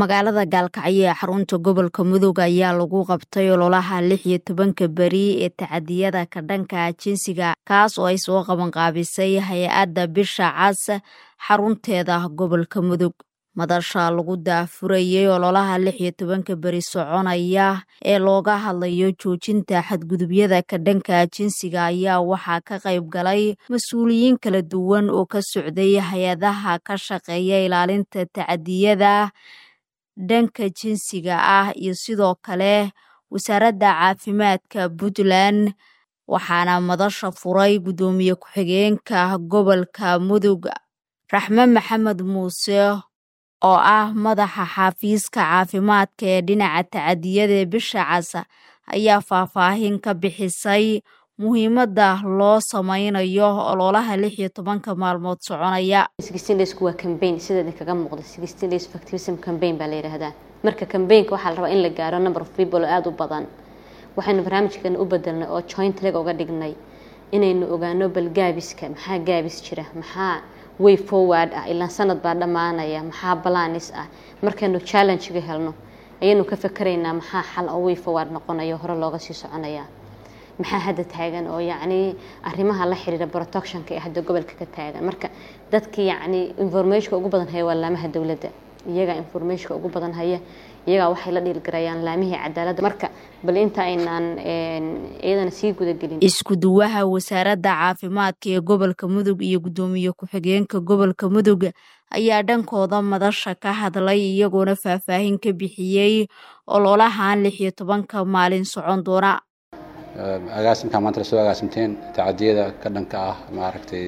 magaalada gaalkacyo ee xarunta gobolka mudug ayaa lagu qabtay ololaha lix iyo tobanka beri ee tacadiyada ka dhanka jinsiga kaas oo ay soo qabanqaabisay hay-adda bisha cas xarunteeda gobolka mudug madasha lagu daafurayay ololaha lix iyo tobanka beri soconaya ee looga hadlayo joojinta xadgudubyada ka dhanka jinsiga ayaa waxaa ka qayb galay mas-uuliyiin kala duwan oo ka socday hay-adaha ka shaqeeya ilaalinta tacadiyada dhanka jinsiga ah iyo sidoo kale wasaaradda caafimaadka puntland waxaana madasha furay guddoomiye ku-xigeenka gobolka mudug raxme maxamed muuse oo ah madaxa xafiiska caafimaadka ee dhinaca tacadiyada bisha cas ayaa faahfaahin ka bixisay muhiimadda loo sameynayo ololaha lix iyo tobanka maalmood soconaya waa cambaign sida idinkaga muuqda sixteen days of activism cambaign baa la yidhaahdaa marka cambaign-ka waxaa la rabaa in la gaaro number of people oo aada u badan waxaynu barnaamijkeena u bedelnay oo joint leg uga dhignay inaynu ogaano bal gaabiska maxaa gaabis jira maxaa way forward ah ilaa sanad baa dhammaanaya maxaa balaanis ah markaynu challenge-ga helno ayaynu ka fakaraynaa maxaa xal oo way forward noqonayo hore looga sii soconaya maxaa hadda taagan oo yacni arrimaha la xiriira protectionka ee hadda gobolka ka taagan marka dadka yacni informationka ugu badan haya waa laamaha dowladda iyagaa informationka ugu badan haya iyagaa waxay la dhiilgarayaan laamihii cadaaladda marka bal inta aynaan iyadana sii gudagelin isku duwaha wasaaradda caafimaadka ee gobolka mudug iyo guddoomiye ku-xigeenka gobolka mudug ayaa dhankooda madasha ka hadlay iyagoona faahfaahin ka bixiyey ololahan lix iyo tobanka maalin socon doona agaasimka maanta lasoo agaasimteen tacadiyada ka dhanka ah maaragtay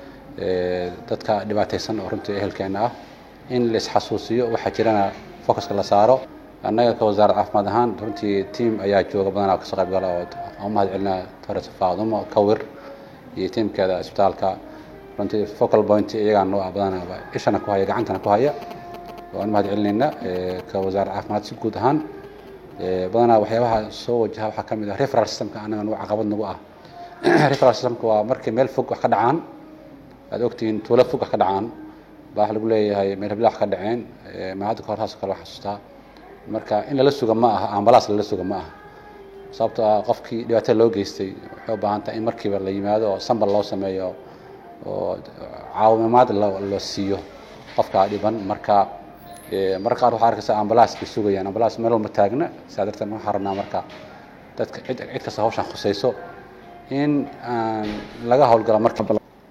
dadka dhibaataysan oo runtii ehelkeena ah in la isxasuusiyo waxaa jirana focuska la saaro annaga ka wasaaradda caafimaad ahaan runtii tiam ayaa jooga badanaa kasoo qayb gala oo aan u mahad celinaa torres faadumo kawir iyo tiamkeeda isbitaalka runtii focal point iyagaa noo ah badanaaba ishana ku haya gacantana ku haya waan u mahad celinayna ka wasaaradda caafimaad si guud ahaan badanaa waxyaabaha soo wajaha waxaa ka mid ah referal systemka anaga nagu caqabad nagu ah referal systemka waa markii meel fog wax ka dhacaan aad ogtihiin tuulo fog wax ka dhacaan baa waxa lagu leeyahay meel hebla wax ka dhaceen ma hadda kahor taas kale xasuustaa marka in lala suga ma aha ambalaas lala suga ma aha sababtoo ah qofkii dhibaatada loo geystay waxay u baahan tahay in markiiba la yimaado oo sambal loo sameeyo oo caawimaad la siiyo qofka dhiban marka marka qaar waxaa arkaysa ambalaaskay sugayaan ambalaas meel walba taagna saa darteed waxaan rabnaa marka dadka cid cid kasta hawshan khusayso in aan laga howlgalo marka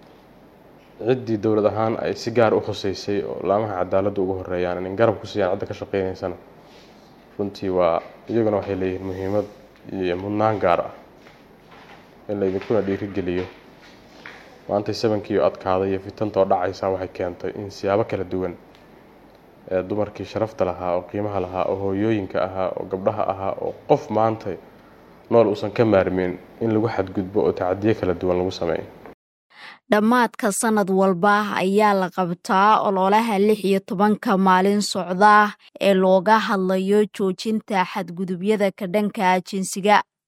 ciddii dowlad ahaan ay si gaar u khuseysay oo laamaha cadaaladda ugu horeeyaan in garab ku siiyaan cidda ka shaqeynaysana runtii waa iyaguna waxay leeyihiin muhiimad iyo mudnaan gaar ah in laydinkuna dhiirigeliyo maantay sabankiiyo adkaada iyo fitantoo dhacaysa waxay keentay in siyaabo kala duwan ee dumarkii sharafta lahaa oo qiimaha lahaa oo hooyooyinka ahaa oo gabdhaha ahaa oo qof maanta nool uusan ka maarmin in lagu xadgudbo oo tacadiyo kala duwan lagu sameeyo dhammaadka sanad walba ayaa la qabtaa ololaha lix iyo tobanka maalin socda ee looga hadlayo joojinta xadgudubyada ka dhanka jinsiga